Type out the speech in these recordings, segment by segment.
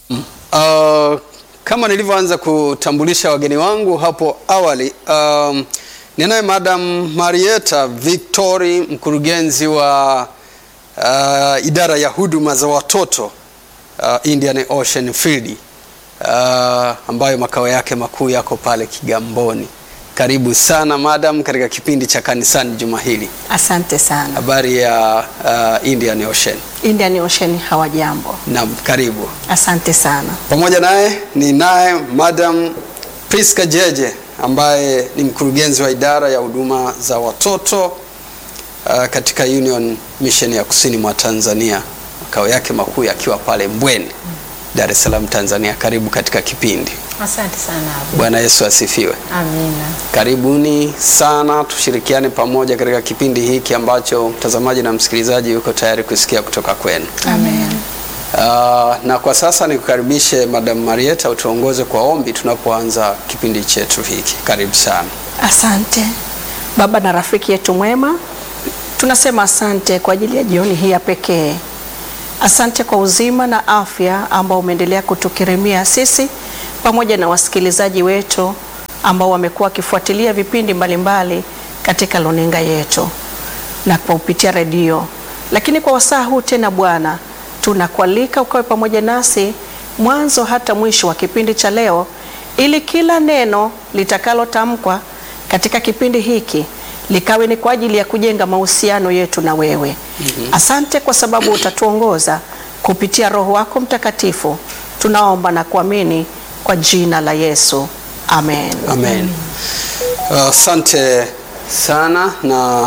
Uh, kama nilivyoanza kutambulisha wageni wangu hapo awali, um, ninaye Madam Marieta Victory, mkurugenzi wa uh, idara ya huduma za watoto uh, Indian Ocean Field uh, ambayo makao yake makuu yako pale Kigamboni. Karibu sana madam katika kipindi cha kanisani juma hili. Asante sana. Habari ya uh, Indian Ocean. Indian Ocean hawajambo. Naam, karibu. Asante sana. Pamoja naye ni naye Madam Priska Jeje ambaye ni mkurugenzi wa idara ya huduma za watoto uh, katika Union Mission ya Kusini mwa Tanzania, makao yake makuu yakiwa pale Mbweni, Dar es Salaam, Tanzania. Karibu katika kipindi. Asante sana Abu. Bwana Yesu asifiwe. Amina. Karibuni sana, tushirikiane pamoja katika kipindi hiki ambacho mtazamaji na msikilizaji yuko tayari kusikia kutoka kwenu. Amen. Uh, na kwa sasa nikukaribishe Madam Marieta utuongoze kwa ombi tunapoanza kipindi chetu hiki. Karibu sana. Asante Baba na rafiki yetu mwema, tunasema asante kwa ajili ya jioni hii ya pekee. Asante kwa uzima na afya ambao umeendelea kutukirimia sisi pamoja na wasikilizaji wetu ambao wamekuwa wakifuatilia vipindi mbalimbali mbali katika luninga yetu na kwa kupitia redio. Lakini kwa wasaa huu tena Bwana, tunakualika ukawe pamoja nasi mwanzo hata mwisho wa kipindi cha leo, ili kila neno litakalotamkwa katika kipindi hiki likawe ni kwa ajili ya kujenga mahusiano yetu na wewe. Mm-hmm. Asante kwa sababu utatuongoza kupitia Roho wako Mtakatifu. Tunaomba na kuamini kwa jina la Yesu. Amen. Amen. Asante uh, sana na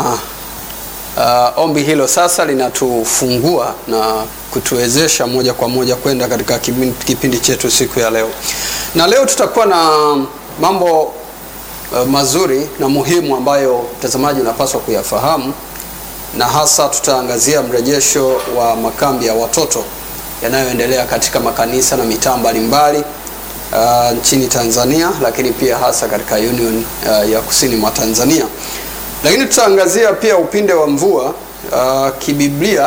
uh, ombi hilo sasa linatufungua na kutuwezesha moja kwa moja kwenda katika kipindi, kipindi chetu siku ya leo. Na leo tutakuwa na mambo uh, mazuri na muhimu ambayo mtazamaji unapaswa kuyafahamu na hasa tutaangazia mrejesho wa makambi ya watoto yanayoendelea katika makanisa na mitaa mbalimbali uh, nchini Tanzania, lakini pia hasa katika Union uh, ya Kusini mwa Tanzania. Lakini tutaangazia pia upinde wa mvua uh, kibiblia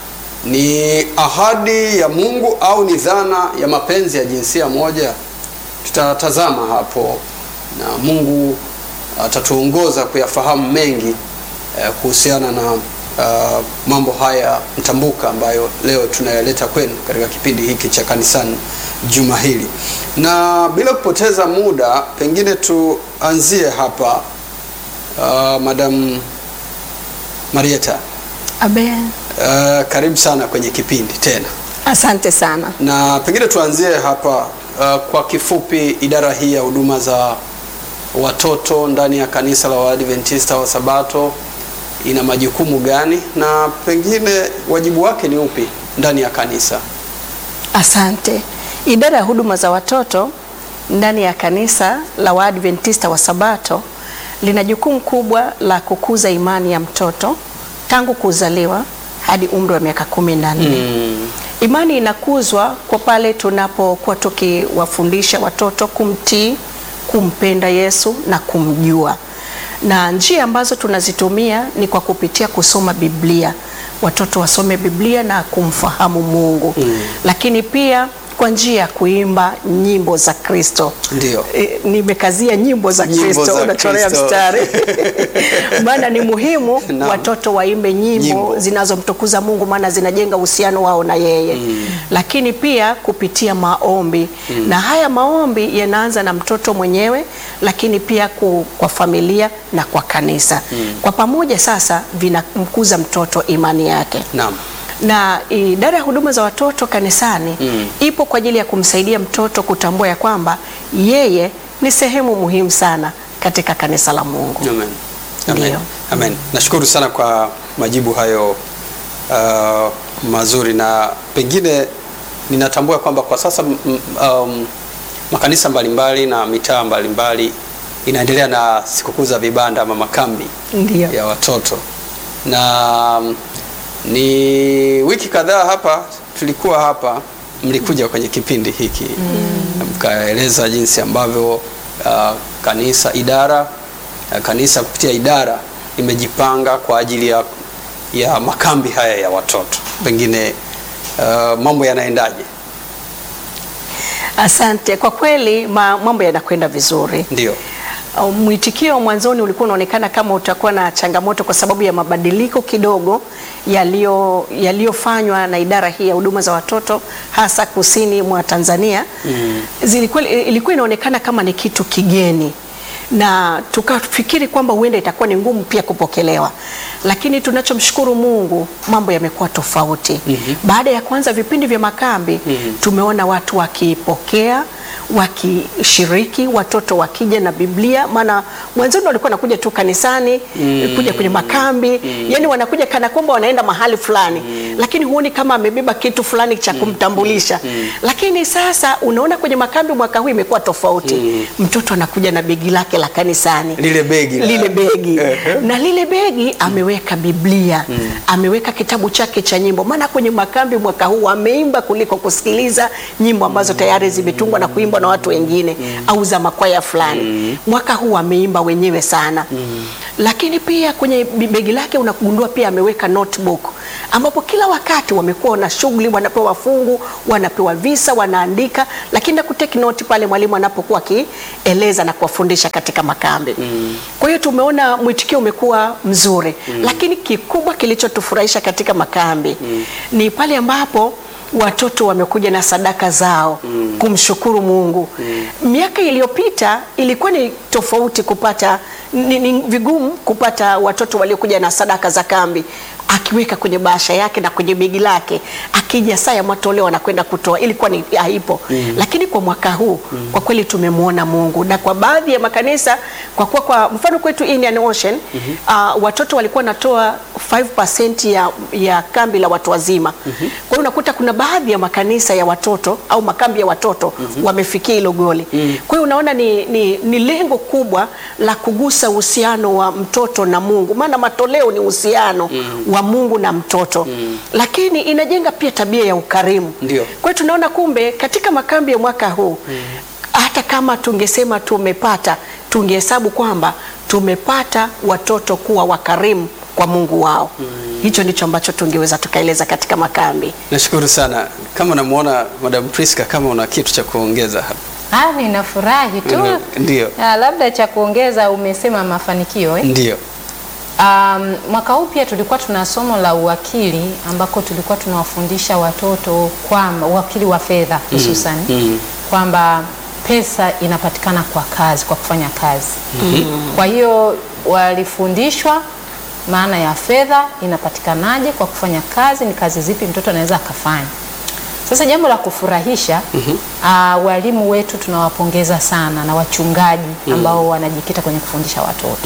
ni ahadi ya Mungu au ni dhana ya mapenzi ya jinsia moja? Tutatazama hapo na Mungu atatuongoza uh, kuyafahamu mengi uh, kuhusiana na uh, mambo haya mtambuka ambayo leo tunayaleta kwenu katika kipindi hiki cha kanisani juma hili. Na bila kupoteza muda, pengine tuanzie hapa uh, Madam Marieta. Amen. Uh, karibu sana kwenye kipindi tena, Asante sana. na pengine tuanzie hapa uh, kwa kifupi, idara hii ya huduma za watoto ndani ya kanisa la Waadventista wa Sabato ina majukumu gani na pengine wajibu wake ni upi ndani ya kanisa? Asante. Idara ya huduma za watoto ndani ya kanisa la Waadventista wa Sabato lina jukumu kubwa la kukuza imani ya mtoto tangu kuzaliwa hadi umri wa miaka kumi na nne. Mm. Imani inakuzwa kwa pale tunapokuwa tukiwafundisha watoto kumtii, kumpenda Yesu na kumjua. Na njia ambazo tunazitumia ni kwa kupitia kusoma Biblia. Watoto wasome Biblia na kumfahamu Mungu. Mm. Lakini pia kwa njia ya kuimba nyimbo za Kristo. Ndio. E, nimekazia nyimbo za Nyimbo Kristo, za unachorea Kristo. mstari maana ni muhimu Naam. watoto waimbe nyimbo, Nyimbo. zinazomtukuza Mungu, maana zinajenga uhusiano wao na yeye mm. Lakini pia kupitia maombi mm. na haya maombi yanaanza na mtoto mwenyewe, lakini pia ku, kwa familia na kwa kanisa mm. Kwa pamoja sasa vinamkuza mtoto imani yake Naam. na idara ya huduma za watoto kanisani Mm. ipo kwa ajili ya kumsaidia mtoto kutambua ya kwamba yeye ni sehemu muhimu sana katika kanisa la Mungu. Amen. Amen. Ndio. Amen. Nashukuru sana kwa majibu hayo uh, mazuri na pengine ninatambua kwamba kwa sasa m- m- um, makanisa mbalimbali na mitaa mbalimbali inaendelea na sikukuu za vibanda ama makambi Ndio. ya watoto na um, ni wiki kadhaa hapa tulikuwa hapa mlikuja kwenye kipindi hiki mm. mkaeleza jinsi ambavyo uh, kanisa idara uh, kanisa kupitia idara imejipanga kwa ajili ya, ya makambi haya ya watoto pengine uh, mambo yanaendaje Asante. Kwa kweli ma, mambo yanakwenda vizuri. Ndio. Uh, Mwitikio mwanzoni ulikuwa unaonekana kama utakuwa na changamoto kwa sababu ya mabadiliko kidogo yaliyo yaliyofanywa na idara hii ya huduma za watoto hasa kusini mwa Tanzania. Zilikuwa, ilikuwa inaonekana kama ni kitu kigeni na tukafikiri kwamba huenda itakuwa ni ngumu pia kupokelewa, lakini tunachomshukuru Mungu, mambo yamekuwa tofauti. Baada ya kuanza vipindi vya makambi tumeona watu wakipokea wakishiriki, watoto wakija na Biblia, maana mwanzoni walikuwa wanakuja tu kanisani kuja kwenye makambi yani wanakuja kana kwamba wanaenda mahali fulani, lakini huoni kama amebeba kitu fulani cha kumtambulisha. Lakini sasa unaona kwenye makambi mwaka huu imekuwa tofauti, mtoto anakuja na begi lake la kanisani Lile begi la- lile begi Ehe. na lile begi ameweka Biblia ameweka kitabu chake cha nyimbo, maana kwenye makambi mwaka huu ameimba kuliko kusikiliza nyimbo ambazo tayari zimetungwa na kuimbwa na watu wengine au za makwaya fulani. Mwaka huu ameimba wenyewe sana, lakini pia kwenye bi- begi lake unagundua pia ameweka notebook ambapo kila wakati wamekuwa na shughuli, wanapewa fungu, wanapewa visa, wanaandika, lakini na kuteki noti pale mwalimu anapokuwa akieleza na kuwafundisha katika makambi. Kwa hiyo tumeona mwitikio umekuwa mzuri, lakini kikubwa kilichotufurahisha katika makambi ni pale ambapo watoto wamekuja na sadaka zao kumshukuru Mungu. Miaka iliyopita ilikuwa ni tofauti kupata ni, ni vigumu kupata watoto waliokuja na sadaka za kambi akiweka kwenye bahasha yake na kwenye begi lake, akija saa ya matoleo anakwenda kutoa, ilikuwa ni haipo. Lakini kwa mwaka huu kwa kweli tumemwona Mungu, na kwa baadhi ya makanisa, kwa kuwa kwa mfano kwetu Indian Ocean uh, watoto walikuwa wanatoa 5% ya, ya kambi la watu wazima. Kwa hiyo unakuta kuna baadhi ya makanisa ya watoto au makambi ya watoto wamefikia hilo goli. Kwa hiyo unaona ni, ni, ni lengo kubwa la kugusa uhusiano wa mtoto na Mungu, maana matoleo ni uhusiano wa Mungu na mtoto, lakini inajenga pia tabia ya ukarimu. Ndio. Kwa hiyo tunaona kumbe katika makambi ya mwaka huu hata kama tungesema tumepata, tungehesabu kwamba tumepata watoto kuwa wakarimu kwa Mungu wao. Hicho ndicho ambacho tungeweza tukaeleza katika makambi. Nashukuru sana. Kama namuona Madam Priska, kama una kitu cha kuongeza hapa. Ah, ninafurahi tu. Mhm, ndio. Ah, labda cha kuongeza umesema mafanikio eh? Ndio. Um, mwaka huu pia tulikuwa tuna somo la uwakili ambako tulikuwa tunawafundisha watoto kwamba uwakili wa fedha hususan mm. kwamba pesa inapatikana kwa kazi, kwa kufanya kazi. Kwa hiyo walifundishwa maana ya fedha inapatikanaje kwa kufanya kazi, ni kazi zipi mtoto anaweza akafanya. Sasa jambo la kufurahisha uh, walimu wetu tunawapongeza sana na wachungaji ambao wanajikita kwenye kufundisha watoto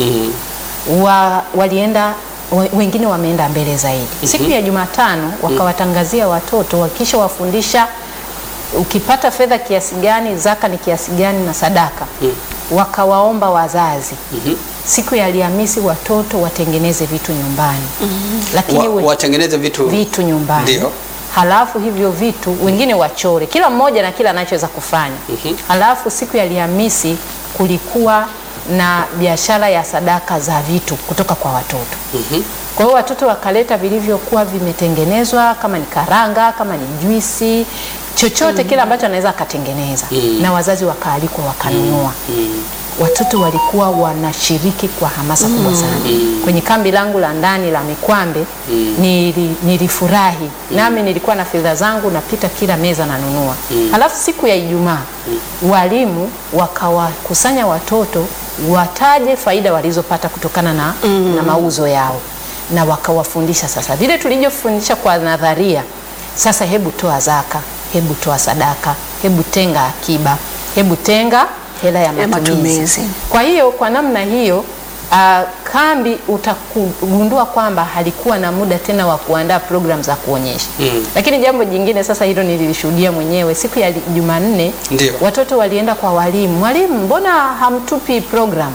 wa, walienda wa- wengine wameenda mbele zaidi. Siku ya Jumatano wakawatangazia watoto wakisha wafundisha ukipata fedha kiasi gani, zaka ni kiasi gani na sadaka. Wakawaomba wazazi siku ya Alhamisi watoto watengeneze vitu nyumbani, lakini Wa, we- watengeneze vitu vitu nyumbani Ndio. halafu hivyo vitu wengine wachore, kila mmoja na kila anachoweza kufanya. Halafu siku ya Alhamisi kulikuwa na biashara ya sadaka za vitu kutoka kwa watoto. Kwa hiyo watoto wakaleta vilivyokuwa vimetengenezwa, kama ni karanga, kama ni juisi, chochote kile ambacho anaweza akatengeneza, na wazazi wakaalikwa wakanunua watoto walikuwa wanashiriki kwa hamasa kubwa sana. Kwenye kambi langu la ndani la Mikwambe nili, nilifurahi nami nilikuwa na fedha zangu napita kila meza nanunua. Halafu siku ya Ijumaa walimu wakawakusanya watoto wataje faida walizopata kutokana na, na mauzo yao na wakawafundisha sasa vile tulivyofundisha kwa nadharia. Sasa hebu toa zaka, hebu toa sadaka, hebu tenga akiba, hebu tenga hela ya matumizi. matumizi. Kwa hiyo kwa namna hiyo uh, kambi utagundua kwamba halikuwa na muda tena wa kuandaa program za kuonyesha. Lakini jambo jingine sasa, hilo nililishuhudia mwenyewe siku ya Jumanne, Ndio. watoto walienda kwa walimu, mwalimu, mbona hamtupi program?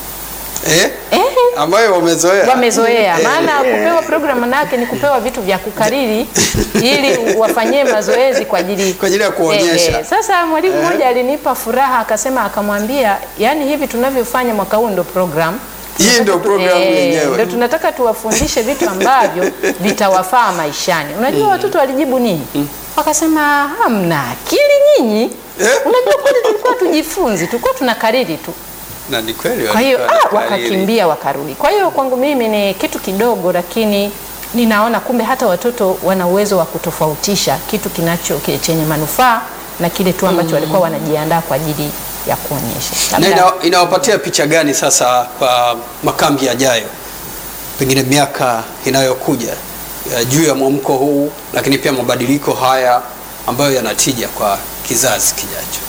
eh? Eh, ambayo wamezoea wamezoea Eh, maana kupewa program manake ni kupewa vitu vya kukariri ili wafanyie mazoezi kwa ajili Kwa ajili ya kuonyesha. Sasa mwalimu Eh. mmoja alinipa furaha akasema, akamwambia yani hivi tunavyofanya mwaka huu ndo program Hii Tunataka ndio tu- program eh, yenyewe. Ndio tunataka tuwafundishe vitu ambavyo vitawafaa maishani. Unajua watoto walijibu nini? Wakasema hamna akili nyinyi. Eh? Unajua kweli tulikuwa tujifunzi, tulikuwa tunakariri tu. Na ni kweli Kwa hiyo walikuwa ah, wanakariri. wakakimbia wakarudi. Kwa hiyo kwangu mimi ni kitu kidogo, lakini ninaona kumbe hata watoto wana uwezo wa kutofautisha kitu kinacho ki- chenye manufaa na kile tu ambacho walikuwa wanajiandaa kwa ajili ya kuonyesha. na Labda- ina, inawapatia picha gani sasa kwa makambi yajayo, pengine miaka inayokuja ya juu ya mwamko huu, lakini pia mabadiliko haya ambayo yanatija kwa kizazi kijacho?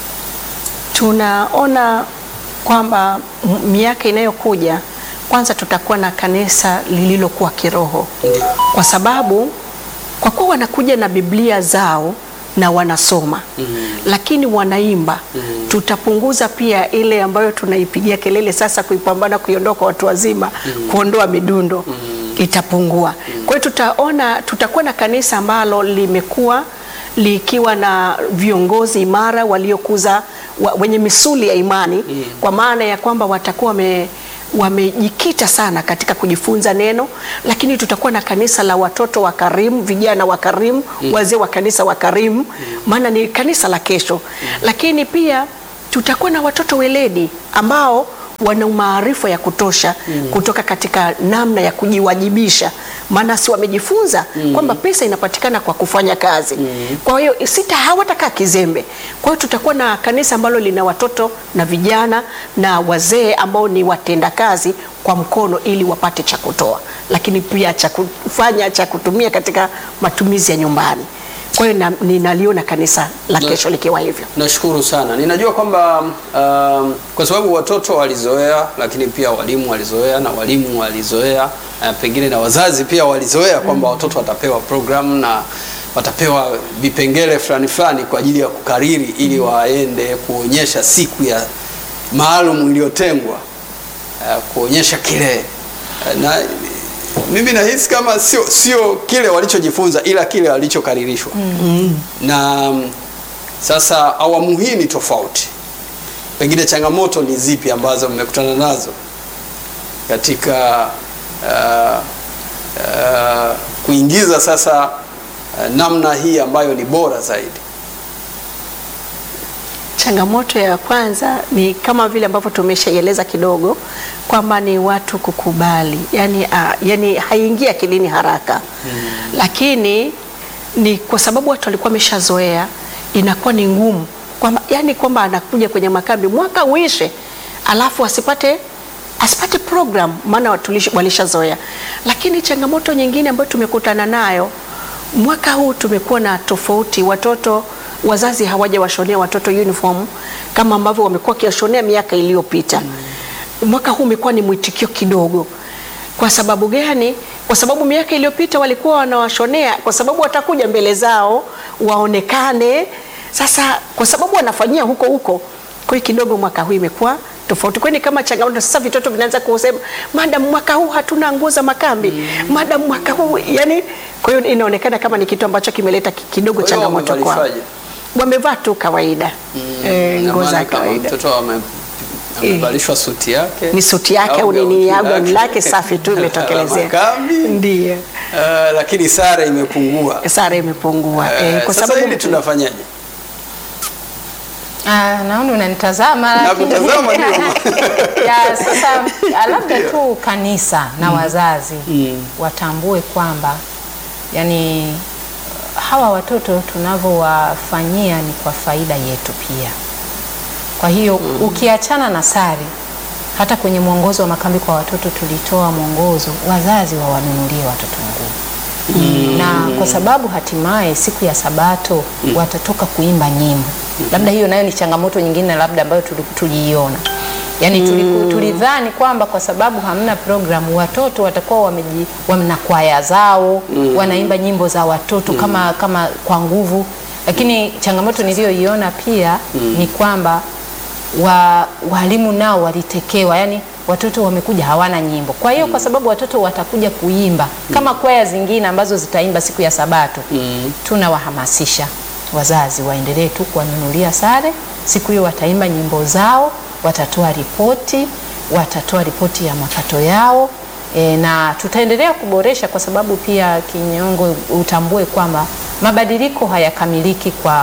tunaona kwamba m- miaka inayokuja kwanza tutakuwa na kanisa lililokuwa kiroho Ndio. kwa sababu kwa kuwa wanakuja na Biblia zao na wanasoma mm. lakini wanaimba mm. tutapunguza pia ile ambayo tunaipigia kelele sasa kuipambana kuiondoa kwa watu wazima mm. kuondoa midundo mm. itapungua mm. kwa hiyo tutaona tutakuwa na kanisa ambalo limekuwa likiwa na viongozi imara waliokuza wa, wenye misuli ya imani mm. kwa maana ya kwamba watakuwa wame wamejikita sana katika kujifunza neno, lakini tutakuwa na kanisa la watoto wa karimu, vijana wa karimu, mm. wazee wa kanisa wa karimu, maana ni kanisa la kesho mm. lakini pia tutakuwa na watoto weledi ambao wana maarifa ya kutosha mm. kutoka katika namna ya kujiwajibisha, maana si wamejifunza mm. kwamba pesa inapatikana kwa kufanya kazi mm. kwa hiyo sita hawatakaa kizembe. Kwa hiyo tutakuwa na kanisa ambalo lina watoto na vijana na wazee ambao ni watenda kazi kwa mkono ili wapate cha kutoa, lakini pia cha kufanya cha kutumia katika matumizi ya nyumbani. Kwa hiyo na- ninaliona kanisa la Na- kesho likiwa hivyo. Nashukuru sana. Ninajua kwamba um, kwa sababu watoto walizoea, lakini pia walimu walizoea na walimu walizoea uh, pengine na wazazi pia walizoea kwamba watoto watapewa programu na watapewa vipengele fulani fulani kwa ajili ya kukariri ili waende kuonyesha siku ya maalum iliyotengwa uh, kuonyesha kile uh, na mimi nahisi kama sio sio kile walichojifunza ila kile walichokaririshwa na mm, sasa awamu hii ni tofauti. Pengine changamoto ni zipi ambazo mmekutana nazo katika uh, uh, kuingiza sasa uh, namna hii ambayo ni bora zaidi? Changamoto ya kwanza ni kama vile ambavyo tumeshaieleza kidogo kwamba ni watu kukubali, yani, uh, yani haingii akilini haraka mm. Lakini ni kwa sababu watu walikuwa wameshazoea, inakuwa ni ngumu kwamba yani kwamba anakuja kwenye makambi mwaka uishe, alafu asipate asipate program, maana watu lish- walishazoea. Lakini changamoto nyingine ambayo tumekutana nayo mwaka huu tumekuwa na tofauti, watoto wazazi hawajawashonea watoto uniform kama ambavyo wamekuwa wakiwashonea miaka iliyopita. Mwaka huu umekuwa ni mwitikio kidogo. Kwa sababu gani? Kwa sababu miaka iliyopita walikuwa wanawashonea kwa sababu watakuja mbele zao waonekane. Sasa kwa sababu wanafanyia huko huko, kwa hiyo kidogo mwaka huu imekuwa tofauti. Kwani kama changamoto sasa, vitoto vinaanza kusema madam, mwaka huu hatuna nguo za makambi madam, mwaka huu yani. Kwa hiyo inaonekana kama ni kitu ambacho kimeleta ki- kidogo Kwa hiyo changamoto kwao. wamevalifaje? Wamevaa tu kawaida eh, Ina nguo za maana kama kawaida Mtoto ame- amevalishwa suti yake ni suti yake au ni gauti nini, au lake. gauni lake safi tu la imetokelezea, makambi. ndio Uh, lakini sare imepungua. sara imepungua Eh, eh, kwa sasa sababu hili tunafanyaje? Ah, naona unanitazama lakini- Nakutazama ndio. ya, sasa ah, labda tu kanisa na wazazi watambue kwamba yani hawa watoto tunavyowafanyia ni kwa faida yetu pia. Kwa hiyo ukiachana na sare, hata kwenye mwongozo wa makambi kwa watoto tulitoa mwongozo, wazazi wawanunulie watoto nguo na kwa sababu hatimaye siku ya Sabato watatoka kuimba nyimbo. Labda hiyo nayo ni changamoto nyingine labda ambayo tuli- tuliiona, yaani tuliku- tulidhani kwamba kwa sababu hamna programu watoto watakuwa wameji, wana kwaya zao wanaimba nyimbo za watoto kama, kama kwa nguvu, lakini changamoto niliyoiona pia ni kwamba wa walimu nao walitekewa, yani watoto wamekuja hawana nyimbo. Kwa hiyo kwa sababu watoto watakuja kuimba kama kwaya zingine ambazo zitaimba siku ya Sabato, tunawahamasisha wazazi waendelee tu kuwanunulia sare. Siku hiyo wataimba nyimbo zao, watatoa ripoti, watatoa ripoti ya mapato yao e, na tutaendelea kuboresha kwa sababu pia Kinyongo, utambue kwamba mabadiliko hayakamiliki kwa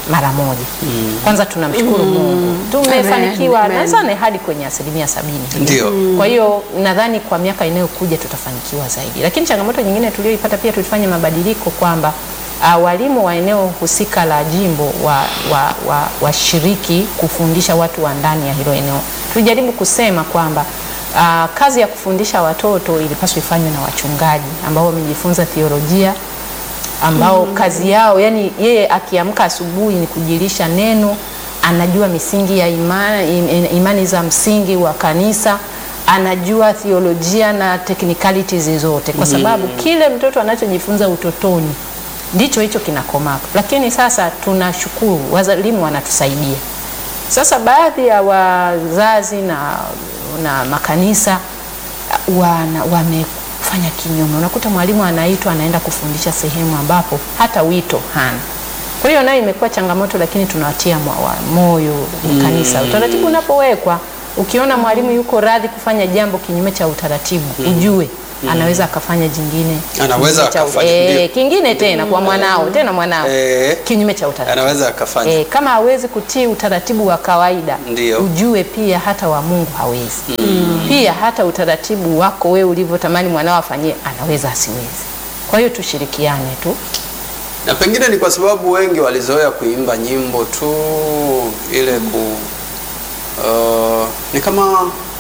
mara moja. Kwanza tunamshukuru Mungu tumefanikiwa Amen. nadhani hadi kwenye asilimia sabini hivi. Ndio. Kwa hiyo nadhani kwa miaka inayokuja tutafanikiwa zaidi, lakini changamoto nyingine tulioipata pia tulifanya mabadiliko kwamba uh, walimu wa eneo husika la jimbo wa, wa, wa, washiriki kufundisha watu wa ndani ya hilo eneo. Tulijaribu kusema kwamba uh, kazi ya kufundisha watoto ilipaswa ifanywe na wachungaji ambao wamejifunza theolojia ambao kazi yao yani, yeye akiamka asubuhi ni kujilisha neno, anajua misingi ya imani, im- imani za msingi wa kanisa, anajua theolojia na technicalities zote, kwa sababu kile mtoto anachojifunza utotoni ndicho hicho kinakomaa. Lakini sasa tunashukuru walimu wanatusaidia. Sasa baadhi ya wazazi na, na makanisa wana, wamefanya kinyume. Unakuta mwalimu anaitwa anaenda kufundisha sehemu ambapo hata wito hana. Kwa hiyo nayo imekuwa changamoto, lakini tunawatia mwa- wa- moyo kanisa. Utaratibu unapowekwa, ukiona mwalimu yuko radhi kufanya jambo kinyume cha utaratibu, ujue anaweza akafanya jingine Anaweza kinyume cha- akafanya, eh, ndio. kingine tena kwa mwanao tena mwanao Eh. kinyume cha utaratibu Anaweza akafanya. Eh, kama hawezi kutii utaratibu wa kawaida Ndio. ujue pia hata wa Mungu hawezi. Pia hata utaratibu wako wewe ulivyotamani mwanao afanyie anaweza asiwezi. Kwa hiyo tushirikiane tu. na pengine ni kwa sababu wengi walizoea kuimba nyimbo tu ile ku uh, ni kama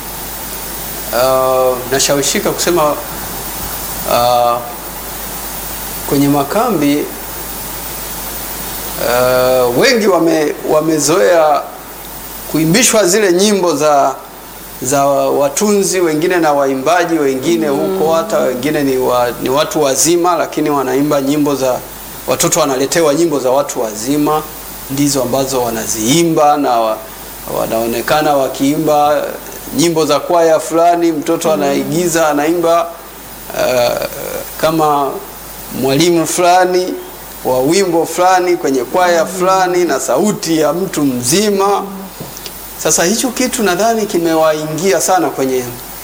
uh, nashawishika kusema uh, kwenye makambi uh, wengi wame, wamezoea kuimbishwa zile nyimbo za za watunzi wengine na waimbaji wengine huko hata wengine ni, wa, ni watu wazima lakini wanaimba nyimbo za watoto wanaletewa nyimbo za watu wazima ndizo ambazo wanaziimba na wa, wanaonekana wakiimba nyimbo za kwaya fulani mtoto anaigiza anaimba uh, kama mwalimu fulani wa wimbo fulani kwenye kwaya fulani na sauti ya mtu mzima sasa hicho kitu nadhani kimewaingia sana kwenye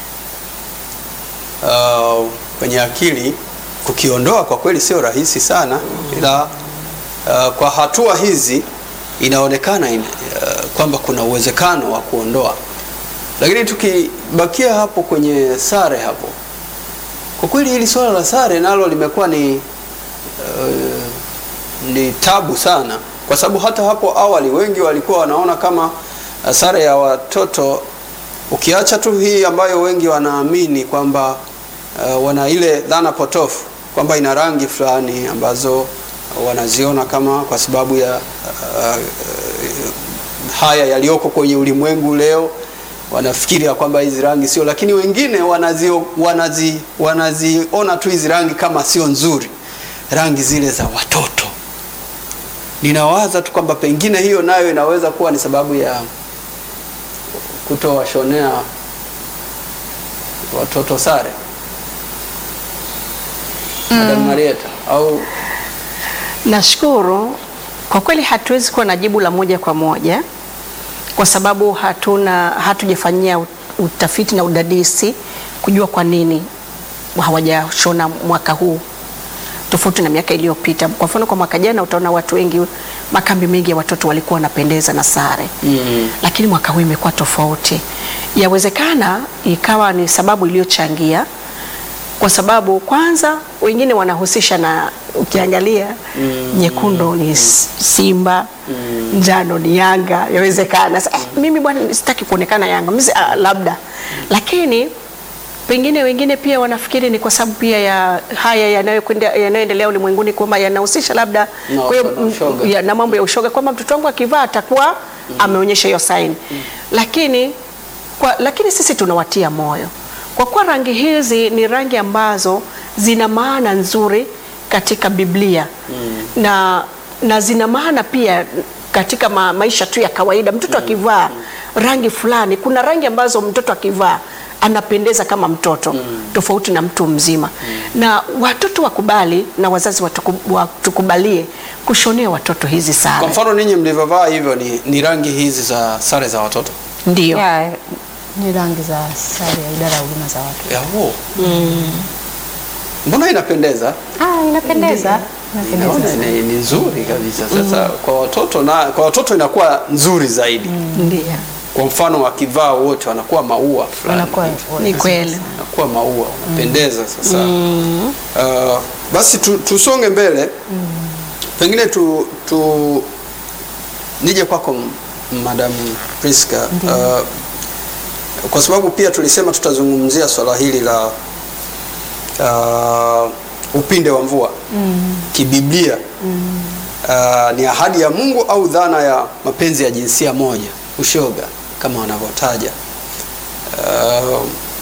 uh, kwenye akili. Kukiondoa kwa kweli sio rahisi sana, ila uh, kwa hatua hizi inaonekana in, uh, kwamba kuna uwezekano wa kuondoa, lakini tukibakia hapo kwenye sare hapo, kwa kweli hili swala la sare nalo limekuwa ni uh, ni tabu sana, kwa sababu hata hapo awali wengi walikuwa wanaona kama uh, sare ya watoto ukiacha tu hii ambayo wengi wanaamini kwamba uh, wana ile dhana potofu kwamba ina rangi fulani ambazo wanaziona kama kwa sababu ya uh, uh, haya yaliyoko kwenye ulimwengu leo wanafikiri ya kwamba hizi rangi sio, lakini wengine wanazi, wanazi, wanaziona tu hizi rangi kama sio nzuri, rangi zile za watoto. Ninawaza tu kwamba pengine hiyo nayo inaweza kuwa ni sababu ya kutowashonea watoto sare. Madam Marieta au Nashukuru kwa kweli, hatuwezi kuwa na jibu la moja kwa moja kwa sababu hatuna hatujafanyia utafiti na udadisi kujua kwa nini hawajashona mwaka huu tofauti na miaka iliyopita. Kwa mfano, kwa mwaka jana utaona watu wengi, makambi mengi ya watoto walikuwa wanapendeza na sare mm, lakini mwaka huu imekuwa tofauti. Yawezekana ikawa ni sababu iliyochangia, kwa sababu kwanza wengine wanahusisha na ukiangalia nyekundu ni S- Simba, njano ni Yanga. Yawezekana sasa, eh, mimi bwana sitaki kuonekana Yanga mimi, si- ah, labda lakini pengine wengine pia wanafikiri ni kwa sababu pia ya haya yanayokwenda yanayoendelea ulimwenguni kwamba yanahusisha labda Na kwa hiyo, ushoga- ushoga. ya, na mambo ya ushoga kwamba mtoto wangu akivaa atakuwa ameonyesha hiyo saini lakini kwa, lakini sisi tunawatia moyo kwa kuwa rangi hizi ni rangi ambazo zina maana nzuri katika Biblia na, na zina maana pia katika ma, maisha tu ya kawaida. Mtoto akivaa rangi fulani, kuna rangi ambazo mtoto akivaa anapendeza kama mtoto tofauti na mtu mzima na watoto wakubali na wazazi watuku- watukubalie kushonea watoto hizi kwa sare. mfano ninyi mlivyovaa hivyo ni, ni rangi hizi za sare za watoto Ndio. Ya, ni rangi za sare ya idara ya huduma za watu. Yaho. Mbona inapendeza? Ah, inapendeza. Naona ni, ni nzuri kabisa. Sasa kwa watoto na kwa watoto inakuwa nzuri zaidi. Ndio. Kwa mfano wakivaa wote wanakuwa maua fulani. Wanakuwa Ni kweli. Wanakuwa maua wanapendeza sasa. Uh, basi tu, tusonge mbele. Pengine tu, tu nije kwako Madam Priska. Uh, kwa sababu pia tulisema tutazungumzia swala hili la uh, upinde wa mvua kibiblia uh, ni ahadi ya Mungu au dhana ya mapenzi ya jinsia moja, ushoga kama wanavyotaja. Uh,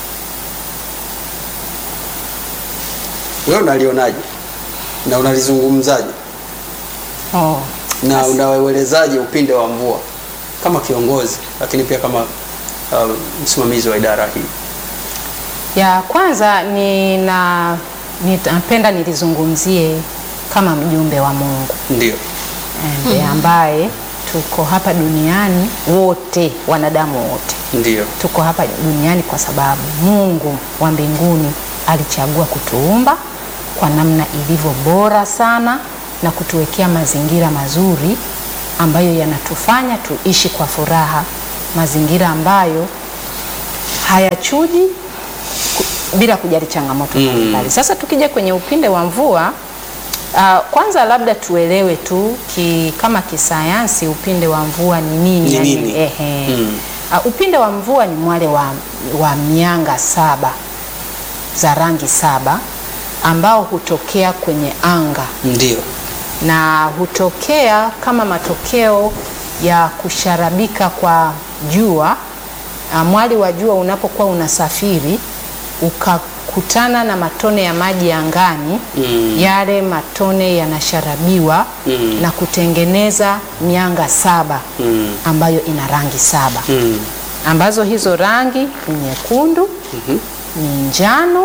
wewe unalionaje na unalizungumzaje Oh. na unauelezaje upinde wa mvua kama kiongozi, lakini pia kama uh, msimamizi wa idara hii? Ya kwanza nina ninapenda nilizungumzie kama mjumbe wa Mungu Ndio. ndiye ambaye tuko hapa duniani wote, wanadamu wote Ndio. tuko hapa duniani kwa sababu Mungu wa mbinguni alichagua kutuumba kwa namna ilivyo bora sana na kutuwekea mazingira mazuri ambayo yanatufanya tuishi kwa furaha, mazingira ambayo hayachuji ku- bila kujali changamoto mbalimbali. Sasa tukija kwenye upinde wa mvua uh, kwanza labda tuelewe tu ki, kama kisayansi upinde wa mvua ni nini? Ni yani, nini? ehe. Mm. Uh, upinde wa mvua ni mwale wa, wa mianga saba za rangi saba ambao hutokea kwenye anga Ndio. na hutokea kama matokeo ya kusharabika kwa jua. Ah, Mwali wa jua unapokuwa unasafiri ukakutana na matone ya maji angani Mm. yale matone yanasharabiwa Mm. na kutengeneza mianga saba Mm. ambayo ina rangi saba Mm. ambazo hizo rangi ni nyekundu, ni njano,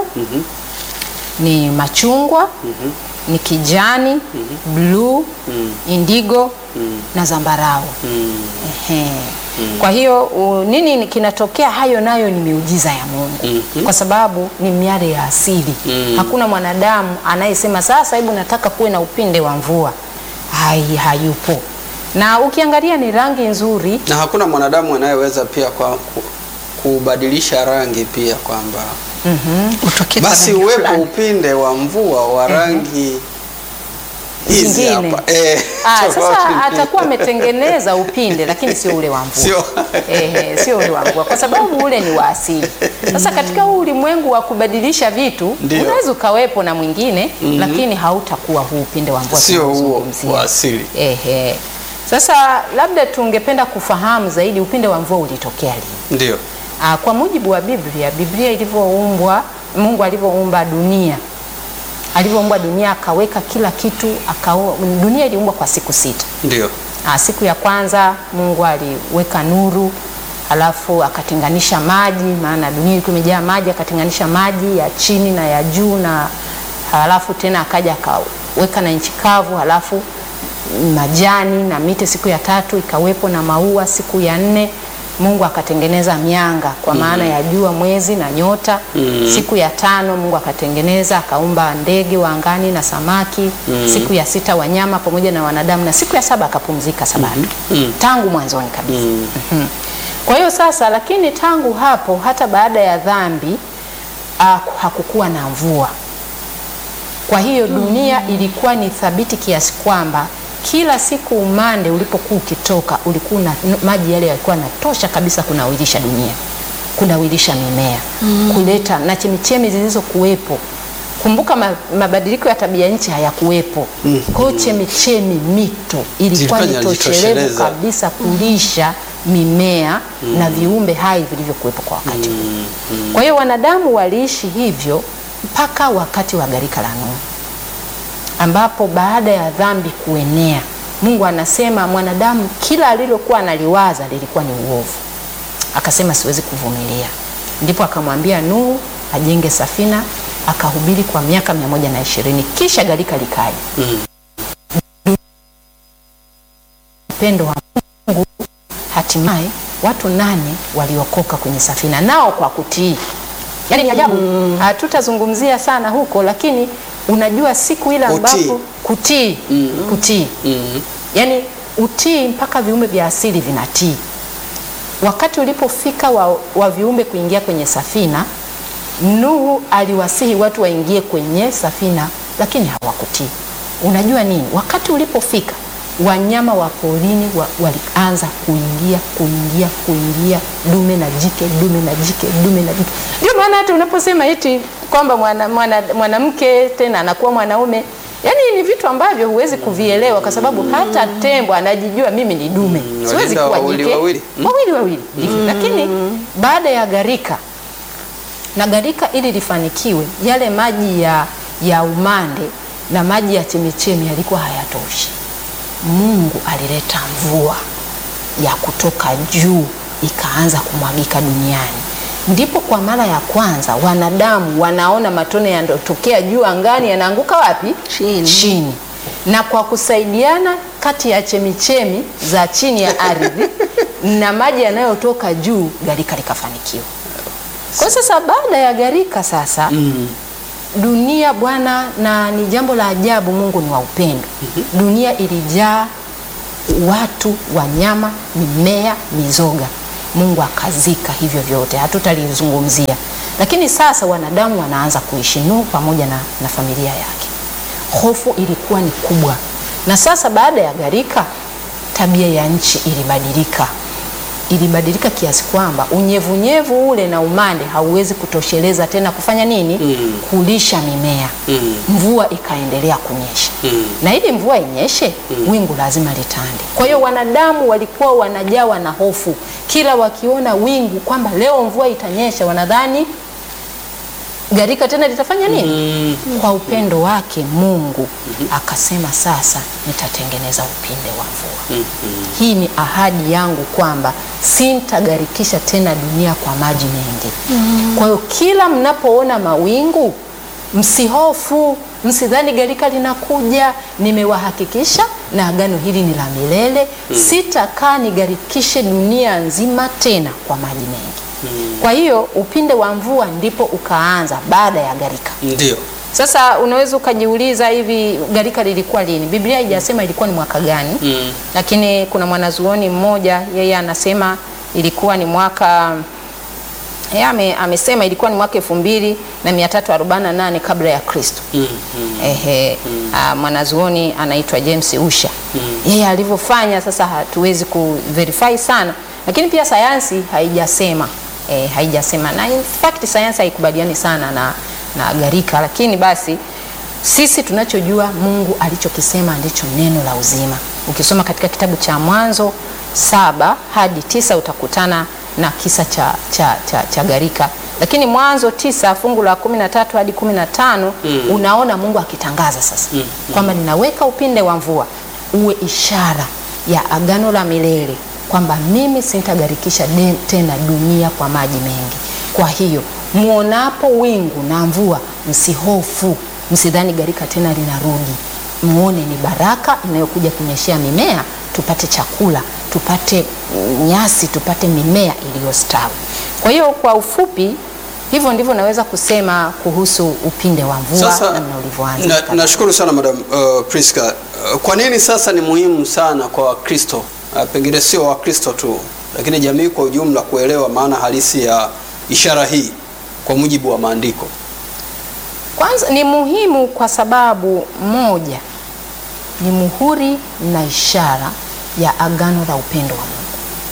ni machungwa, ni kijani, bluu, indigo na zambarau. Ehe. Kwa hiyo u, nini kinatokea? Hayo nayo ni miujiza ya Mungu kwa sababu ni miale ya asili. Hakuna mwanadamu anayesema sasa, hebu nataka kuwe na upinde wa mvua. Hai, hayupo. Na ukiangalia ni rangi nzuri na hakuna mwanadamu anayeweza pia kwa ku- kubadilisha rangi pia kwamba Utokee kwa basi rangi uwepo fulani. upinde wa mvua wa rangi hizi Zingine. hapa eh, Ah, tofauti sasa ni- atakuwa ametengeneza upinde lakini sio ule wa mvua. Sio. Ehe, sio ule wa mvua kwa sababu ule ni wa asili. Sasa katika huu ulimwengu wa kubadilisha vitu Ndio. unaweza ukawepo na mwingine lakini hautakuwa huu upinde wa mvua Sio huo tunaozungumzia. wa asili. Ehe. Sasa labda tungependa kufahamu zaidi upinde wa mvua ulitokea lini? ndio Ah, kwa mujibu wa Biblia, Biblia ilivyoumbwa, Mungu alivyoumba dunia, alivyoumba dunia akaweka kila kitu akao, dunia iliumbwa kwa siku sita. ndio Ah, siku ya kwanza Mungu aliweka nuru, alafu akatenganisha maji, maana dunia ilikuwa imejaa maji, akatenganisha maji ya chini na ya juu, na halafu tena akaja akaweka na nchi kavu, halafu majani na miti. Siku ya tatu ikawepo na maua. Siku ya nne Mungu akatengeneza mianga kwa maana ya jua, mwezi na nyota. Siku ya tano Mungu akatengeneza akaumba ndege wa angani na samaki. Siku ya sita wanyama pamoja na wanadamu, na siku ya saba akapumzika Sabato tangu mwanzoni kabisa. Mhm. Kwa hiyo sasa, lakini tangu hapo hata baada ya dhambi ah, hakukuwa na mvua. Kwa hiyo dunia ilikuwa ni thabiti kiasi kwamba kila siku umande ulipokuwa ukitoka ulikuwa na maji yale yalikuwa yanatosha kabisa kunawilisha dunia, kunawilisha mimea, kuleta na chemichemi zilizokuwepo. Kumbuka ma, mabadiliko ya tabia nchi hayakuwepo. Kwa hiyo chemichemi, mito ilikuwa ni Zilikuwa toshelevu zinajitosheleza. kabisa kulisha mimea na viumbe hai vilivyokuwepo kwa wakati huo. Kwa hiyo wanadamu waliishi hivyo mpaka wakati wa gharika la Nuhu ambapo baada ya dhambi kuenea, Mungu anasema mwanadamu kila alilokuwa analiwaza lilikuwa ni uovu, akasema siwezi kuvumilia. Ndipo akamwambia Nuhu ajenge safina, akahubiri kwa miaka mia moja na ishirini kisha gharika likaja. Upendo wa Mungu, hatimaye watu nane waliokoka kwenye safina, nao kwa kutii. Yaani ni ajabu, hatutazungumzia sana huko, lakini unajua siku ile Utii. ambapo kutii kutii Mm. yaani utii mpaka viumbe vya asili vinatii wakati ulipofika wa, wa viumbe kuingia kwenye safina nuhu aliwasihi watu waingie kwenye safina lakini hawakutii unajua nini wakati ulipofika wanyama wa porini wa, walianza kuingia kuingia kuingia dume na jike dume na jike dume na jike ndio maana hata unaposema eti kwamba mwanamke mwana, mwanamke tena anakuwa mwanaume yaani ni vitu ambavyo huwezi kuvielewa kwa sababu hata tembo anajijua mimi ni dume Mm, siwezi walienda kuwa wawili jike wawili. Mm. wawili wawili ndivyo. lakini baada ya gharika na gharika ili lifanikiwe yale maji ya, ya umande na maji ya chemichemi yalikuwa hayatoshi mungu alileta mvua ya kutoka juu ikaanza kumwagika duniani ndipo kwa mara ya kwanza wanadamu wanaona matone yanayotokea juu angani yanaanguka wapi Chini. chini na kwa kusaidiana kati ya chemichemi za chini ya ardhi na maji yanayotoka juu gharika likafanikiwa kwa sasa baada ya gharika sasa Mm. dunia bwana na ni jambo la ajabu mungu ni wa upendo dunia ilijaa watu wanyama mimea mizoga mungu akazika hivyo vyote hatutalizungumzia lakini sasa wanadamu wanaanza kuishi nuhu pamoja na, na familia yake hofu ilikuwa ni kubwa na sasa baada ya gharika tabia ya nchi ilibadilika ilibadilika kiasi kwamba unyevunyevu ule na umande hauwezi kutosheleza tena kufanya nini Mm. kulisha mimea Mm. mvua ikaendelea kunyesha Mm. na ili mvua inyeshe wingu lazima litande kwa hiyo wanadamu walikuwa wanajawa na hofu kila wakiona wingu kwamba leo mvua itanyesha wanadhani gharika tena litafanya nini Mm. kwa upendo wake mungu akasema sasa nitatengeneza upinde wa mvua hii ni ahadi yangu kwamba sintagharikisha tena dunia kwa maji mengi kwa hiyo kila mnapoona mawingu msihofu msidhani gharika linakuja nimewahakikisha na agano hili ni la milele sitakaa nigharikishe dunia nzima tena kwa maji mengi kwa hiyo upinde wa mvua ndipo ukaanza baada ya gharika Ndio. sasa unaweza ukajiuliza hivi gharika lilikuwa lini biblia haijasema ilikuwa ni mwaka gani Mm. lakini kuna mwanazuoni mmoja yeye anasema ilikuwa ni mwaka yeye ame, amesema ilikuwa ni mwaka elfu mbili na mia tatu arobaini na nane kabla ya kristo Mm. Mm. Ehe, ah, mwanazuoni anaitwa James Usha yeye alivyofanya sasa hatuwezi kuverify sana lakini pia sayansi haijasema eh, haijasema na in fact sayansi haikubaliani sana na, na gharika lakini basi sisi tunachojua mungu alichokisema ndicho neno la uzima ukisoma katika kitabu cha mwanzo saba hadi tisa utakutana na kisa cha, cha, cha, cha gharika lakini mwanzo tisa fungu la kumi na tatu hadi kumi na tano Mm. unaona mungu akitangaza sasa Mm, kwamba ninaweka upinde wa mvua uwe ishara ya agano la milele kwamba mimi sintagharikisha de- tena dunia kwa maji mengi kwa hiyo muonapo wingu na mvua msihofu msidhani gharika tena linarudi muone ni baraka inayokuja kunyeshea mimea tupate chakula tupate mm, nyasi tupate mimea iliyostawi kwa hiyo kwa ufupi hivyo ndivyo naweza kusema kuhusu upinde wa mvua Sasa namna ulivyoanza na- katika- nashukuru sana madam uh, Priska. Uh, kwa nini sasa ni muhimu sana kwa Wakristo uh, pengine sio Wakristo tu, lakini jamii kwa ujumla kuelewa maana halisi ya ishara hii kwa mujibu wa maandiko? Kwanza ni muhimu kwa sababu moja, ni muhuri na ishara ya agano la upendo wa Mungu.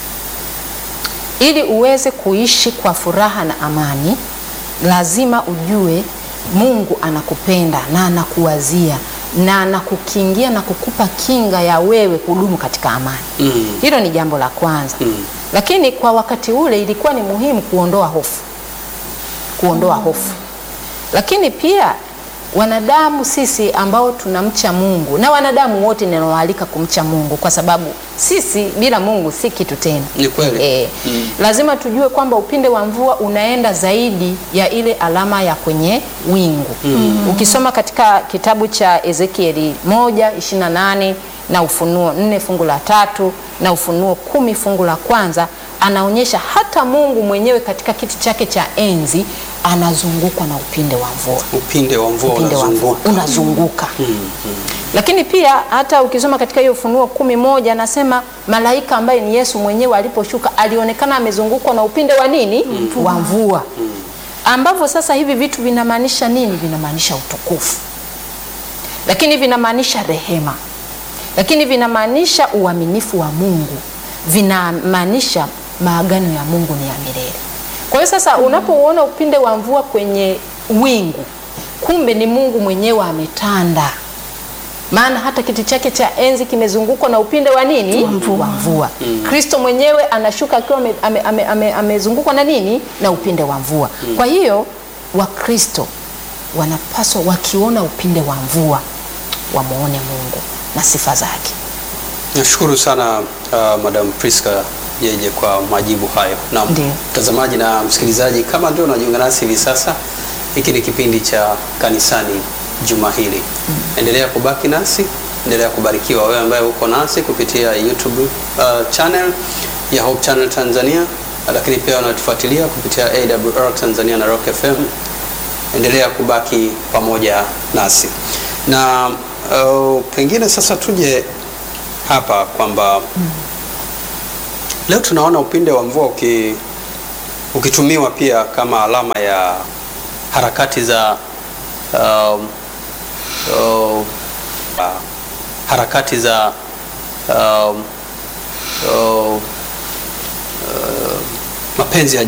Ili uweze kuishi kwa furaha na amani, lazima ujue Mungu anakupenda na anakuwazia na anakukingia na kukupa kinga ya wewe kudumu katika amani. Mm. Hilo ni jambo la kwanza. Mm. Lakini kwa wakati ule ilikuwa ni muhimu kuondoa hofu, kuondoa hofu. Lakini pia wanadamu sisi ambao tunamcha Mungu na wanadamu wote ninawaalika kumcha Mungu kwa sababu sisi bila Mungu si kitu tena. Ni kweli. E, Mm. lazima tujue kwamba upinde wa mvua unaenda zaidi ya ile alama ya kwenye wingu. Ukisoma katika kitabu cha Ezekieli moja ishirini na nane na Ufunuo nne fungu la tatu na Ufunuo kumi fungu la kwanza anaonyesha hata Mungu mwenyewe katika kiti chake cha enzi anazungukwa na upinde wa mvua upinde wa mvua upinde wa mvua unazunguka. unazunguka lakini pia hata ukisoma katika hiyo Ufunuo kumi moja anasema malaika ambaye ni Yesu mwenyewe aliposhuka alionekana amezungukwa na upinde wa nini wa mvua ambavyo sasa hivi vitu vinamaanisha nini vinamaanisha utukufu lakini vinamaanisha rehema lakini vinamaanisha uaminifu wa Mungu vinamaanisha maagano ya Mungu ni ya milele kwa hiyo sasa unapouona upinde wa mvua kwenye wingu kumbe ni Mungu mwenyewe ametanda maana hata kiti chake cha enzi kimezungukwa na upinde wa nini wa mvua kristo mwenyewe anashuka akiwa ame- ame- ame- ame- amezungukwa na nini na upinde wa mvua kwa hiyo wakristo wanapaswa wakiona upinde wa mvua wamwone mungu na sifa zake Nashukuru sana uh, Madam Priska Jeje kwa majibu hayo. Na Ndiyo. mtazamaji na msikilizaji, kama ndio unajiunga nasi hivi sasa, hiki ni kipindi cha kanisani juma hili. Endelea kubaki nasi, endelea kubarikiwa wewe ambaye uko nasi kupitia YouTube uh, channel ya Hope Channel Tanzania, lakini pia unatufuatilia kupitia AWR Tanzania na Rock FM. Endelea kubaki pamoja nasi na uh, pengine sasa tuje hapa kwamba leo tunaona upinde wa mvua uki, ukitumiwa pia kama alama ya harakati za um, uh, harakati za um, uh, uh, mapenzi ya